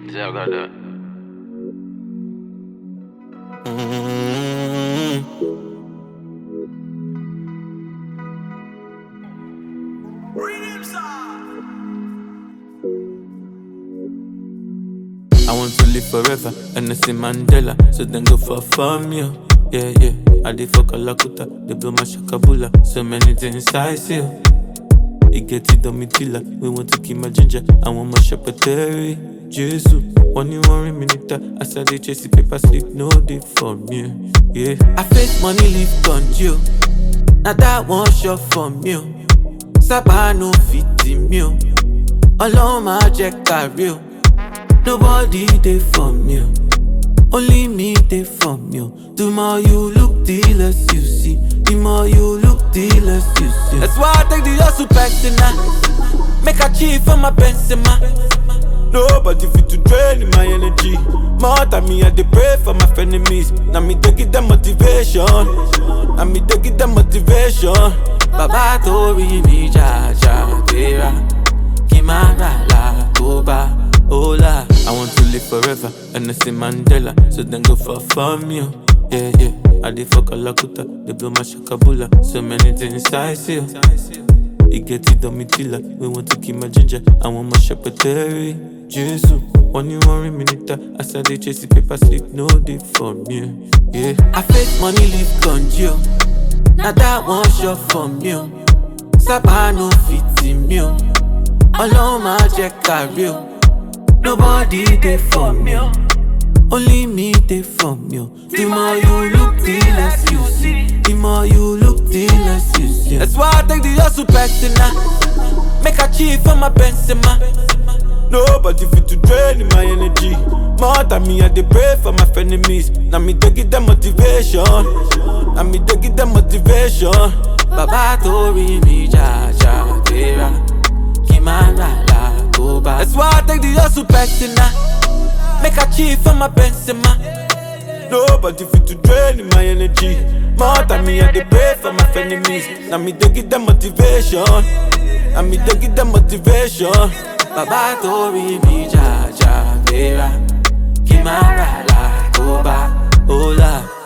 See, I got that. Mm. I want to live forever, and I see Mandela, so then go for fun, yo. Yeah, yeah. I did fuck a lakuta, they blow my shakabula, so many things I see. It get it on me tilla. We want to keep my ginger. I want my shepherdary. Jesus, one you worry minute. I said they chase the paper sleep, no day for me. Yeah. I face money live on you. Now that one shot for me. Saba no fit in me. Alone my check carry. Nobody dey for me. Only me dey for me. The more you look, the less you see. The more you look, the less you see. That's why I take the hustle personal. Make a chief for my Benzema. Nobody fit to drain my energy. More than me, I dey pray for my enemies. Now me dey give them motivation. Now me dey give them motivation. Baba tori mi ja ja tera. Kimara la koba. Hola, I want to live forever, and I see Mandela, so then go for fun, yo. Yeah, yeah. I did fuck a lakuta, they blow my shakabula, so many things I see. It get it on me tilla, we want to keep my ginger, I want my shepherdary. Jesus, one you worry minute, I said they chase the paper sleep, no day for me. Yeah, I face money live on you. Now that one shot for me. Saba no fit in me. Alone my check carry. Nobody dey for me. Only me dey for me. The more you look, the less you see. The more you look, the less you see. That's why I take the hustle personal. Make a chief for my Benzema. Nobody fit to drain my energy. More than me, I dey pray for my enemies. Now me dey give them motivation. Now me dey give them motivation. Baba tori mi ja ja tera. Kimara la koba. That's why I take the hustle personal. Make a chief for my Benzema. Nobody fit to drain my energy. More than me, I dey pray for my enemies. Now me dey give them motivation. Now me dey give them motivation. Baba tori mi ja ja tera. Kimara la koba. Hola.